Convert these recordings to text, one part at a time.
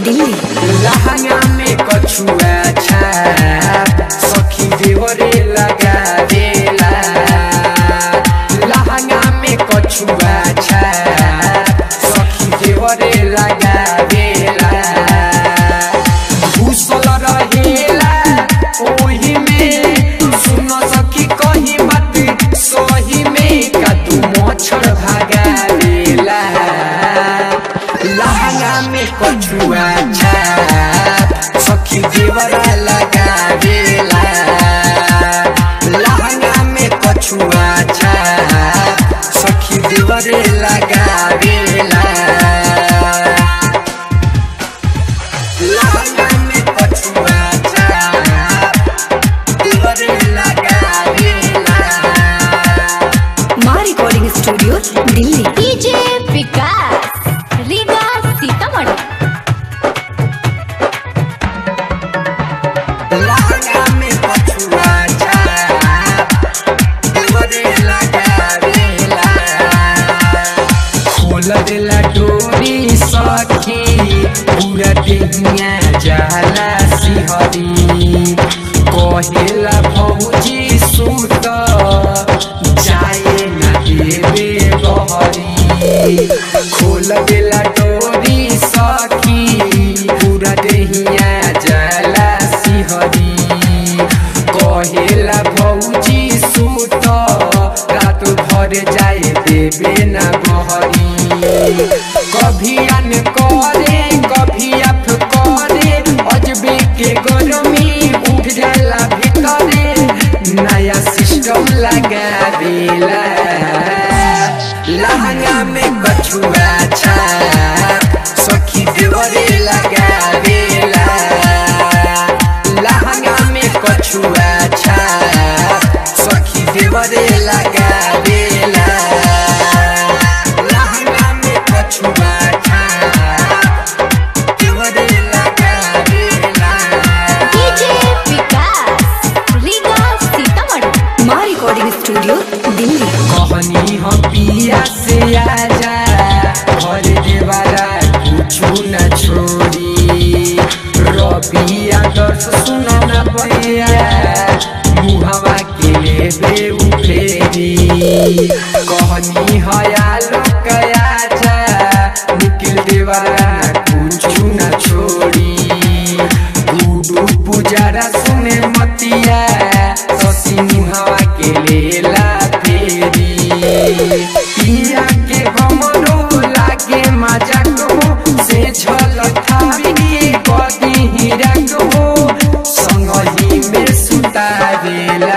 दिल्ली लहंगा में कछुआ छाप सखी देवरे लगा देला लहंगा में कछुआ छाप सखी देवरे लगा देला घुसल रहेला ओही में सुन सखी कही बात सही में का तू मच्छर भागा देला लहंगा में कछुआ छाप सखी देवरा लगा देला लहंगा में कछुआ छाप सखी देवरे लगा देला लहंगा में कछुआ छाप देवरे लगा देला माँ recording studio Delhi DJ Vikas Riga Sitamarhi लहंगा में कछुआ छाप देवरे लगा देला खोल देला डोरी सखी पूरा देहिया जाला सिहरी कहेला भौजी सुत जाए न देवे बहरी खोल देला डोरी सखी पूरा देहिया जाला सिहरी कहेला भौजी सुत रात भर जाए देवे न बहरी कभी अन करे कभी अफ करे अजबे के गरमी उठ जाला भीतरे नया सिस्टम लगा देला लहंगा में कछुआ छाप सखी देवरे लगा देला लहंगा में कछुआ छाप सखी देवरे लगा देला लहंगा में कछुआ छाप देवरे लगा देला डीजे विकास रीगा सीतामढ़ी माँ रिकॉर्डिंग स्टूडियो दिल्ली कहनी हम पिया से आजा घर देवारा कुछु न छोड़ी रबी आदर्श सुन न पैया मुहवा के लेबे उठेरी कहनी हया लोक आजा निकल देवारा कुछु न छोड़ी गुडू पुजारा सुने मतिया ससी मुहावा के लेला फेरी पिया के हमरो लागे मजा को से झलकावी के कदी हीरा को संगही में सुता देला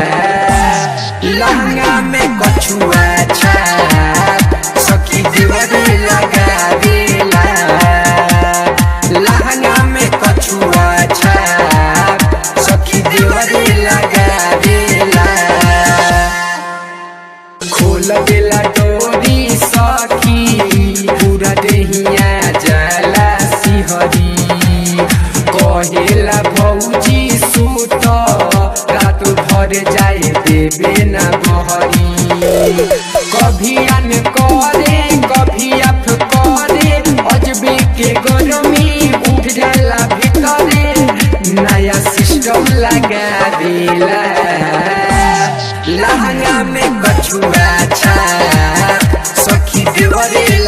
लहंगा में कछुआ छाप सखी देवरे लगा देला लहंगा में कछुआ छाप सखी देवरे लगा देला खोल देला डोरी सखी पूरा देहिया जाला सिहरी कहेला भौजी सुत रात भर जाए देवे न बहरी कभी अन करे कभी अफ करे अजबे के गरमी उठ जाला भीतरे नया सिस्टम लगा देला लहंगा में कछुआ छाप सखी देवरे